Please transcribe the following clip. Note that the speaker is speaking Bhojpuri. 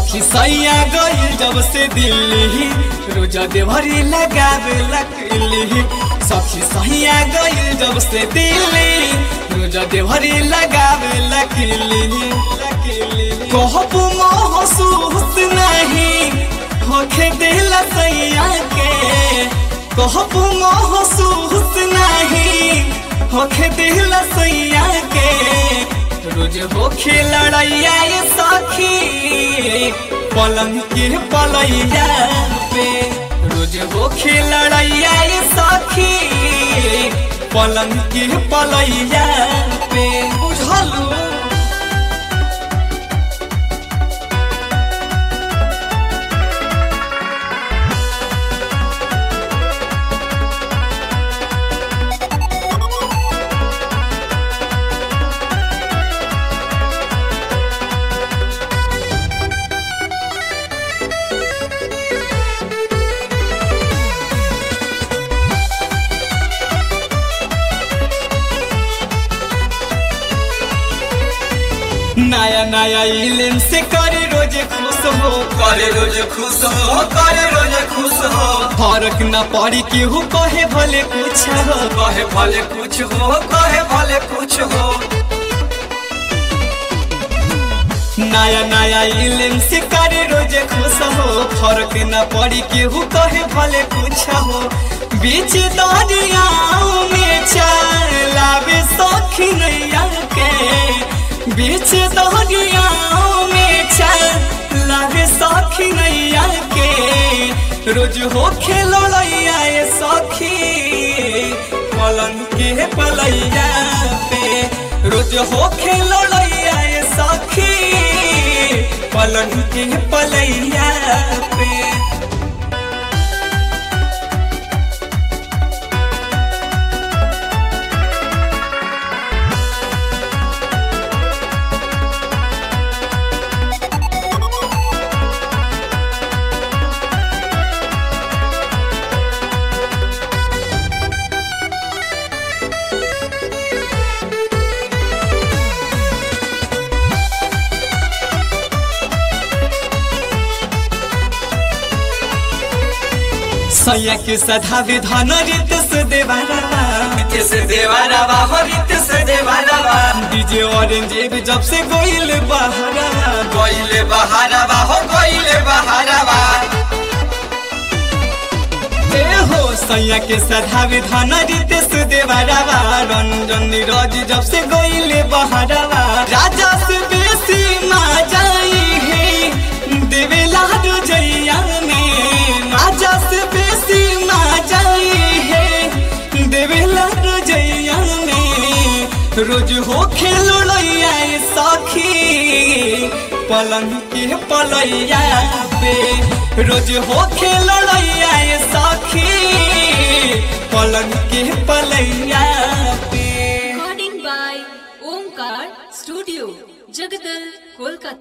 सखी सैया गई जब से दिल्ली रोजा देवरी लगावे लकली सखी सैया गई जब से दिल्ली रोजा देवरी लगावे लकली कहब महसूस नहीं होखे दिल सैया के कहब महसूस नहीं होखे दिल सैया के रोज होखे लड़ैया ये सखी पलंग के पलैया पे रोज होखे लड़ैया ये सखी पलंग के पलैया पे बुझलू नया नया इलेम से करे रोज खुश हो करे रोज खुश हो करे रोज खुश हो फर्क न पड़ी केहू कहे भले कुछ हो कहे भले कुछ हो कहे भले कुछ हो नया नया इलेम से करे रोज खुश हो फर्क न पड़ी केहू कहे भले कुछ हो बीच दरियाओं में चलावे सखी नैया के बीच दरियाओं में चलावे सखी नैया के रोज हो खेलो लैया ये सखी पलंग के पलैया पे रोज हो खेलो लैया ये सखी पलंग के पलैया पे सैया के सधावे धन रित से देवारा रित से देवारा बा हो रित से देवारा बा डीजे ऑरेंज भी जब से गोइल बहरा गइले बहारा बा हो गइले बहारा बा ए हो सैया के सधावे धन रित से देवारा रंजन नीरज जब से गोइल बहरा राजा से बेसी मा जाई है देवेला जैया में राजा से बेसी मा जाई है देवेला जैया में रोज हो खेलो लैया ए सखी पलंग के पलैया पे रोज हो खेलो लैया ए सखी पलंग के पलैया पे Recording by Omkar Studio, Jagadal, Kolkata.